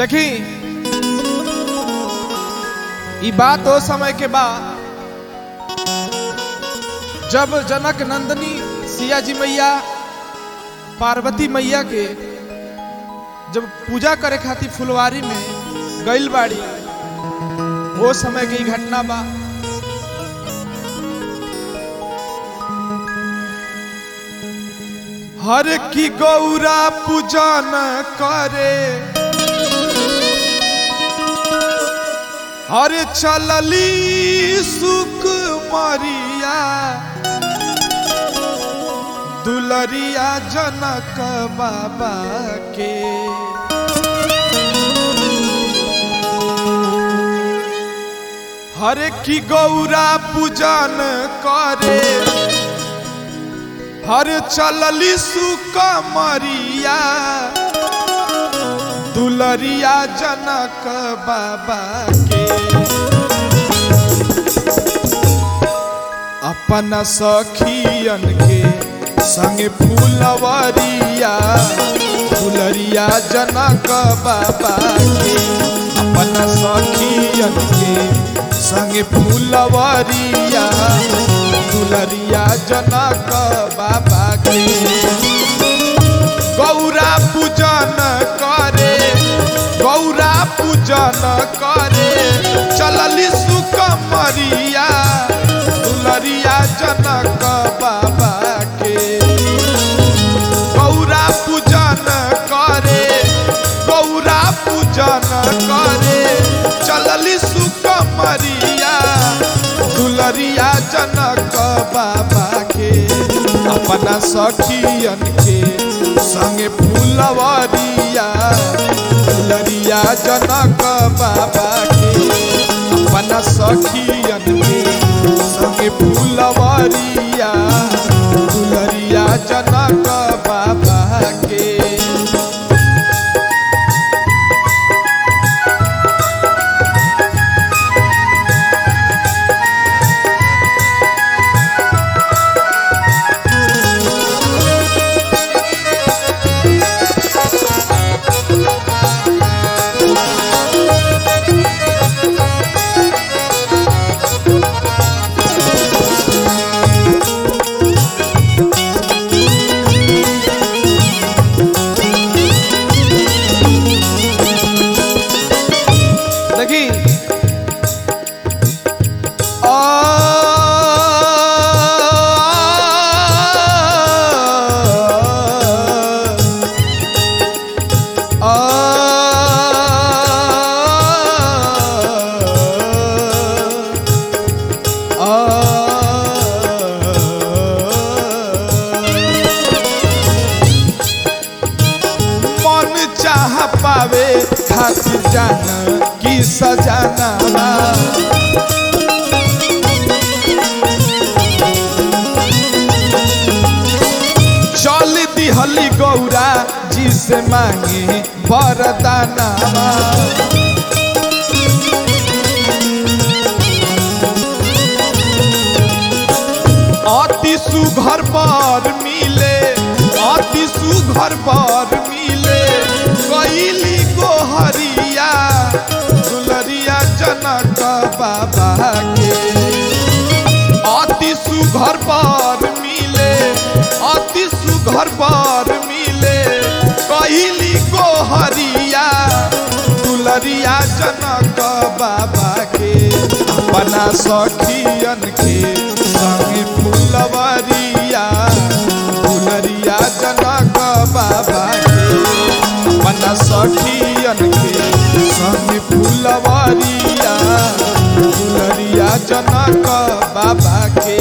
देखी ई बात ओ समय के बा जब जनक नंदनी सिया जी मैया पार्वती मैया के जब पूजा करे खातिर फुलवारी में गइल बाड़ी वो समय की घटना बा हर की गौरा पूजन करे हर चलली सुख मरिया दुलरिया जनक बाबा के हर की गौरा पूजन करे हर चलली सुक मरिया दुलरिया जनक बाबा के अपन सखियन के संगे फूलवरिया दुलरिया जनक बाबा के अपन सखियन के संगे फूलवरिया दुलरिया जनक बाबा के गौरा पूजन करे गौरा पूजन करे चलली सुख मरिया दुलरिया जनक बाबा के गौरा पूजन करे गौरा पूजन करे चलली सुख मरिया दुलरिया जनक बाबा के अपना सखियन के संगे फूलवरिया दुलरिया जनक बाबा के अपना सखियन के संगे फूलवरिया दुलरिया जनक बाबा के देखी मन चाह पावे खातिर जान की सजाना चल दिहली गौरा जी से मांगे वरदाना अति सुघर पर मिले अति सुघर पर मिले कैली गोहरिया दुलरिया जनक बाबा के अति सुघर पर मिले अति सुघर पर मिले कैली गोहरिया दुलरिया जनक बाबा के अपना सखियन के संगे फूलवरिया दुलरिया जनक बाबा के अपना सखियन के संगे फूलवरिया दुलरिया जनक बाबा के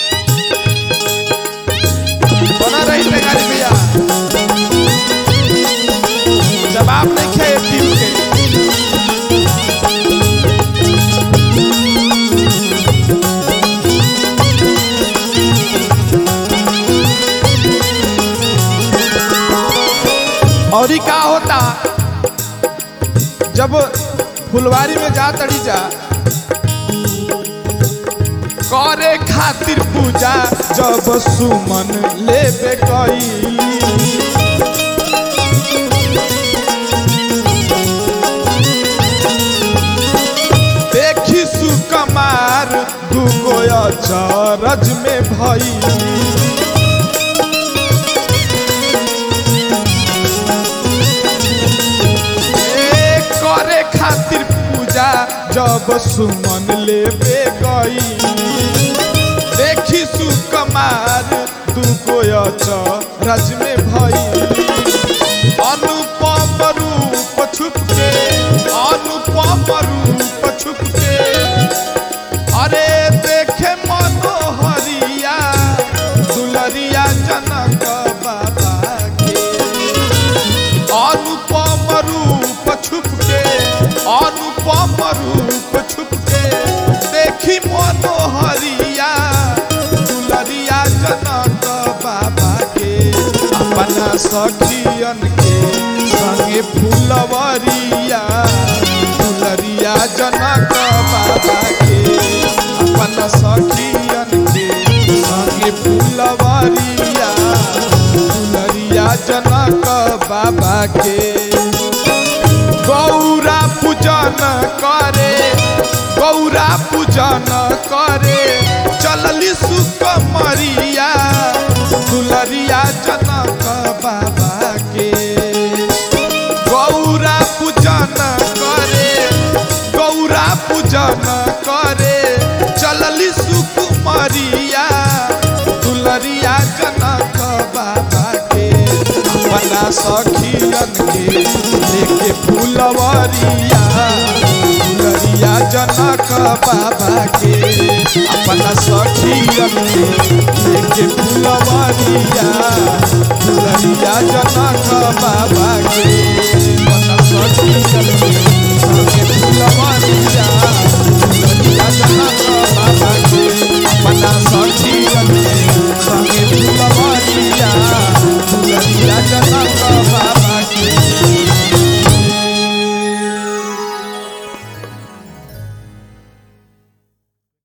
बना रही गाड़ी भैया जब फुलवारी में जा तड़ी जा करे खातिर पूजा जब सुमन लेबे कई देखी सुकमार दुगो अचरज में भई ए, करे खातिर पूजा जब सुमन लेबे गई देखी सुकमार दुगो अचरज में भई अनुपम रूप छुप के अनुपम रूप छुप के अरे देखे मनोहरिया दुलरिया जनक बाबा के अनुपम रूप छुप के अनुपम रूप छुप के देखी मनोहरिया दुलरिया जनक बाबा के अपना सखियन के संगे फुलवरिया दुलरिया जनक बाबा के अपना सखियन के संगे फुलवरिया दुलरिया जनक बाबा के गौरा पूजन करे गौरा पूजन करे चलली सुकमरिया दुलरिया जनक बाबा के गौरा पूजन करे गौरा पूजन करे चलली सुकुमरिया दुलरिया जनक बाबा के अपना सखियन के लेके फुलवरिया दुलरिया जनक बाबा के अपना सखियन के लेके फुलवरिया दुलरिया जनक बाबा के अपना सखियन के लेके फुलवरिया